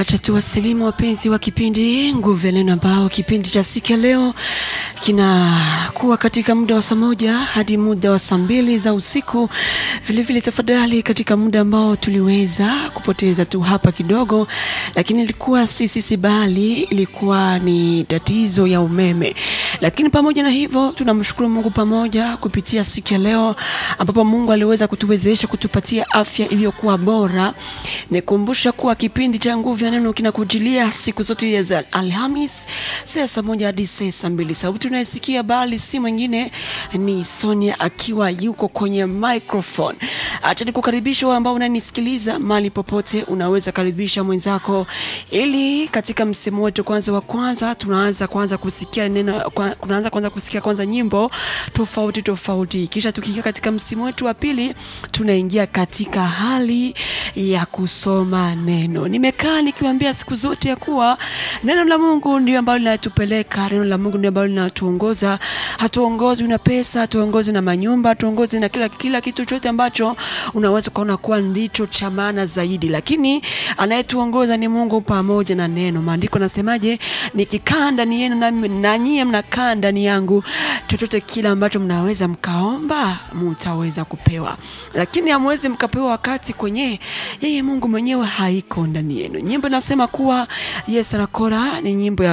Acha tuwasilimu wapenzi wa kipindi Nguvu ya Neno, ambao kipindi cha siku ya leo kinakuwa katika muda wa saa moja hadi muda wa saa mbili za usiku. Vilevile tafadhali, katika muda ambao tuliweza kupoteza tu hapa kidogo, lakini ilikuwa si sisi, bali ilikuwa ni tatizo ya umeme. Lakini pamoja na hivyo, tunamshukuru Mungu pamoja kupitia siku ya leo, ambapo Mungu aliweza kutuwezesha kutupatia afya iliyokuwa bora. Nikumbusha kuwa kipindi cha Nguvu ya Neno kinakujilia siku zote za Alhamis saa saa moja hadi saa saa mbili. Sauti unayesikia bali si mwingine ni Sonia akiwa yuko kwenye microphone. Acha nikukaribisha wewe ambao unanisikiliza mahali popote, unaweza karibisha mwenzako, ili katika msemo wetu kwanza wa kwanza tunaanza kwanza kusikia neno kwa, tunaanza kwanza kusikia kwanza nyimbo tofauti tofauti, kisha tukiingia katika msimu wetu wa pili tunaingia katika hali ya kusoma neno. Nimekaa nikiwaambia siku zote ya kuwa neno la Mungu ndio ambalo linatupeleka, neno la Mungu ndio ambalo linatuongoza. Hatuongozwi na pesa, hatuongozwi na manyumba, hatuongozwi na kila kila kitu chote ambacho unaweza ukaona kuwa ndicho cha maana zaidi, lakini anayetuongoza ni Mungu pamoja na neno. Maandiko nasemaje? Nikikaa ndani yenu na, na nyie mnakaa ndani yangu, chochote kile ambacho mnaweza mkaomba mtaweza kupewa, lakini hamwezi mkapewa wakati kwenye yeye Mungu mwenyewe haiko ndani yenu. Nyimbo inasema kuwa Yes Rakora ni nyimbo ya